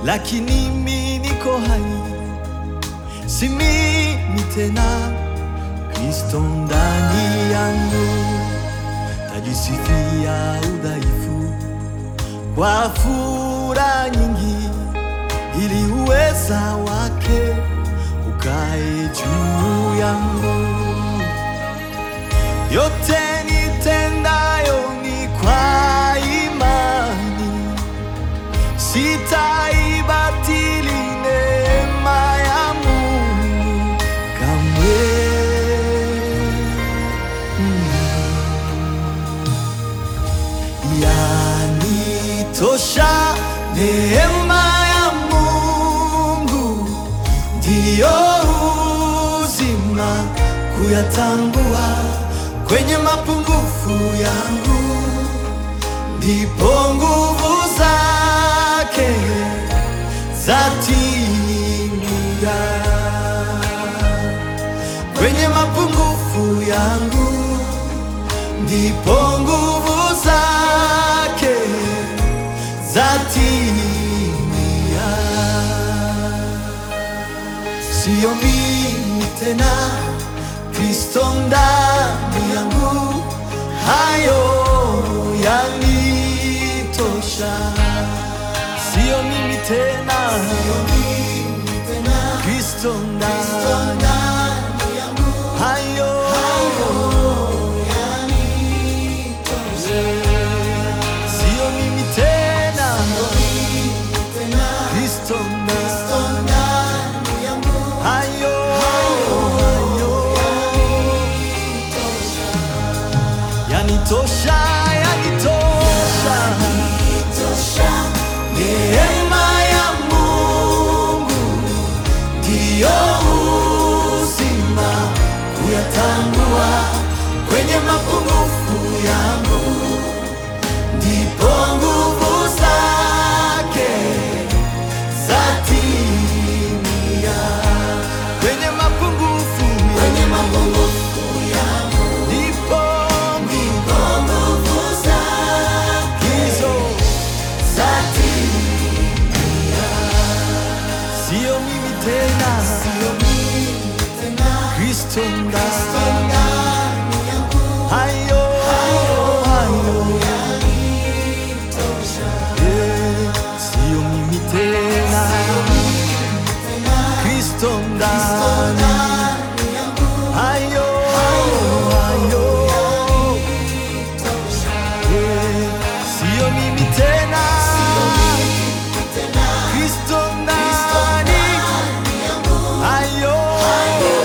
lakini mi niko hai, si mimi tena, Kristo ndani yangu, tajisifia udhaifu kwa furaha nyingi, ili uweza wake ukae juu yangu. Yote nitendayo ni kwa imani, sitaibatili neema ya Mungu kamwe. Yanitosha neema ya Mungu, ndiyo uzima kuyatambua kwenye mapungufu yangu, ndipo nguvu zake zatimia kwenye mapungufu yangu, ndipo nguvu zake zatimia. Sio mimi tena, Kristo ndani yangu, hayo yanitosha. Sio mimi tena, Kristo ndani hayo sio mimi tena, Kristo ndani hayo hayo yanitosha, yanitosha. Neema ya Mungu ndiyo uzima, kuyatambua kwenye mapungufu yangu, ndipo nguvu zake zatimia kwenye mapungufu kwenye mapungufu yangu, ndipo ndipo nguvu zake hizo zatimia. Sio mimi tena, sio mimi tena, Kristo ndani hayo hayo Eh, sio mimi tena, Kristo ndani hayo hayo Eh, sio mimi tena, Kristo ndani hayo hayo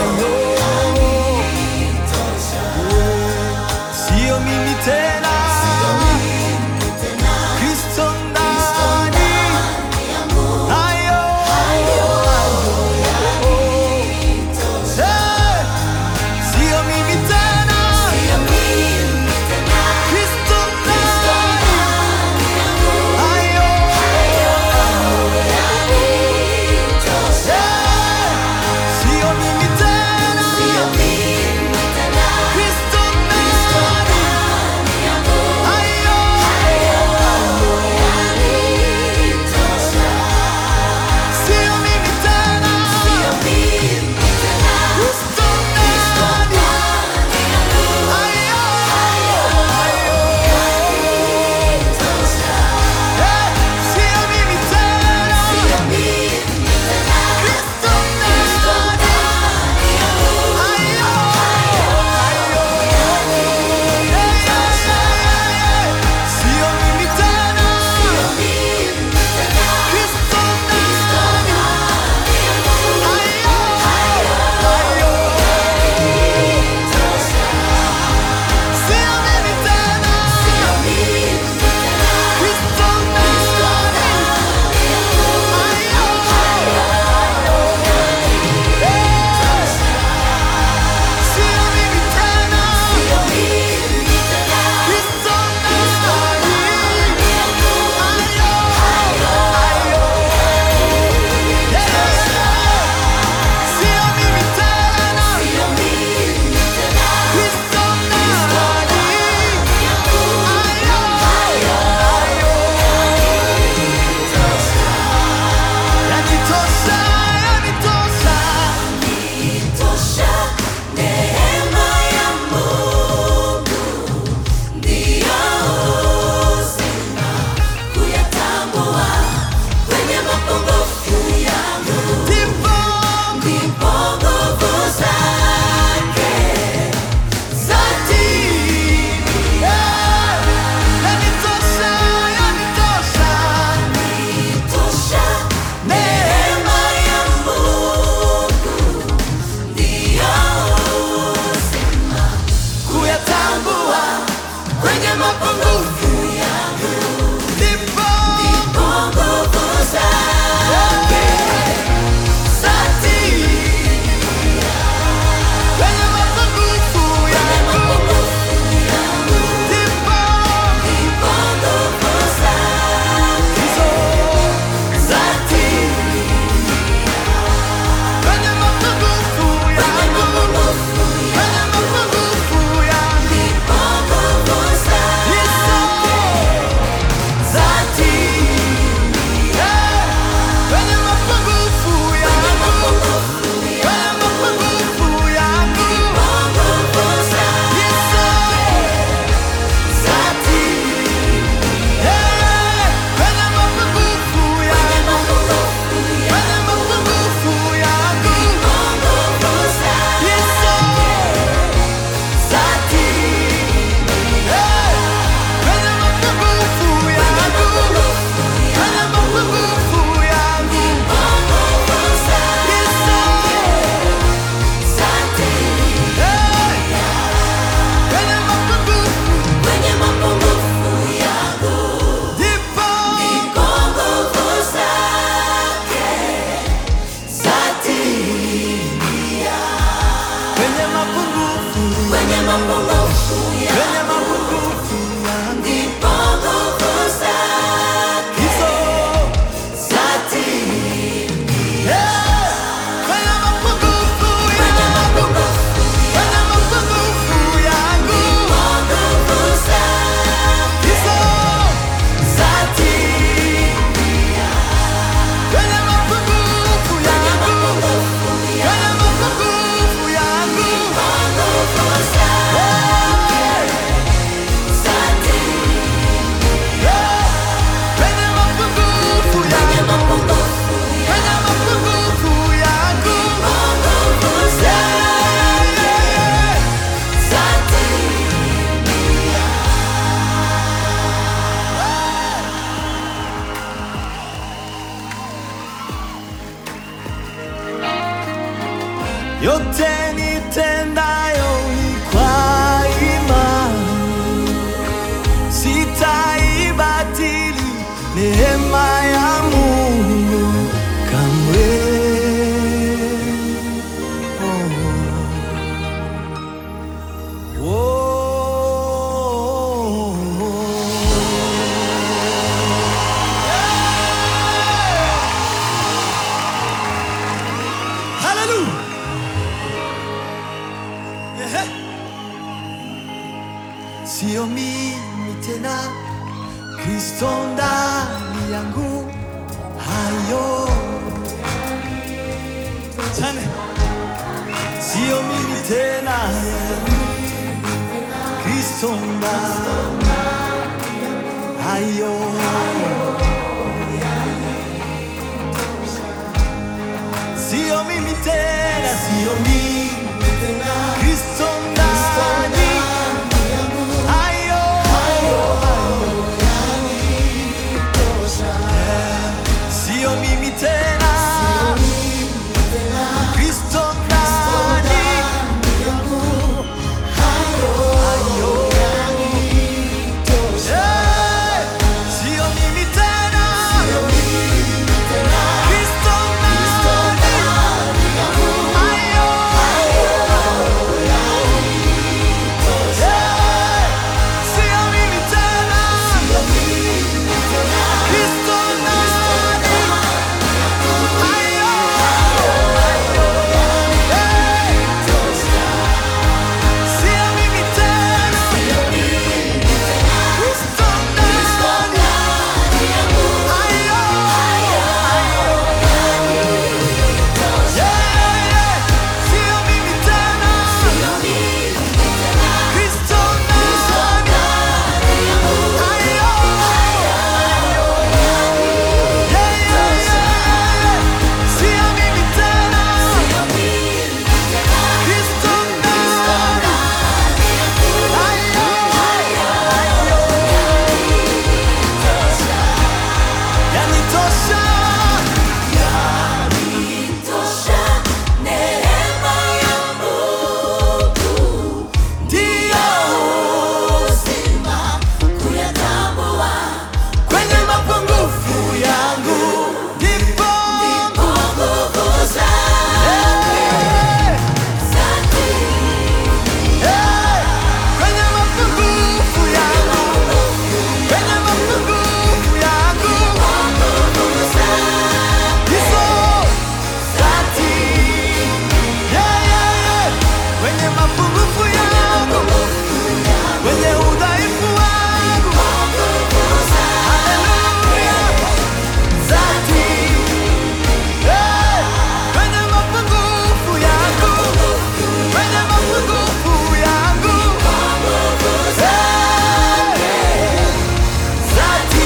Sio mimi tena, Kristo ndani hayo hayo yote nitendayo ni kwa imani, sitaibatili neema ya Mungu kamwe. Oh. Hallelujah. Ehe. Sio mimi tena, Kristo ndani yangu, hayo Tane. Sio mimi tena, Kristo ndani hayo Sio mimi tena, sio mimi Kristo ndani hayo Sio mimi tena Kristo ndani hayo Eh, Sio mimi tena Kristo ndani hayo Eh, Sio mimi tena Kristo ndani hayo Sio mimi tena Kristo ndani hayo Sio mimi tena Kristo ndani hayo Sio mimi tena Kristo ndani yanitosha ndio kwenye mapungufu yangu ndipo Eh, eh, kwenye mapungufu yangu kwenye mapungufu yangu hizo dhati Yeah, yeah, yeah. kwenye mapungufu yangu kwenye udhaifu wangu Haleluya. Dhati. Yeah. kwenye mapungufu yangu kwenye mapungufu yangu Yeah. Dhati.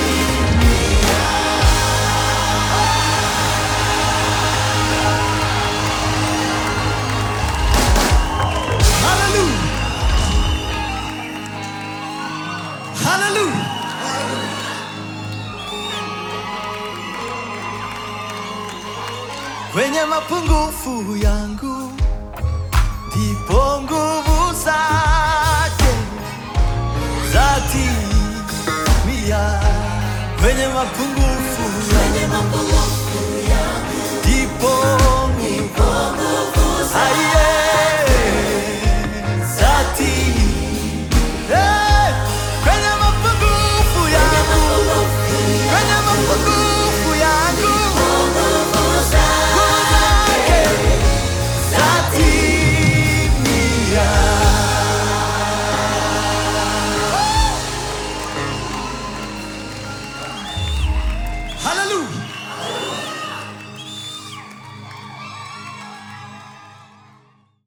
Hallelujah. Hallelujah. Kwenye mapungufu yangu ndipo nguvu zake zatimia. Kwenye mapungufu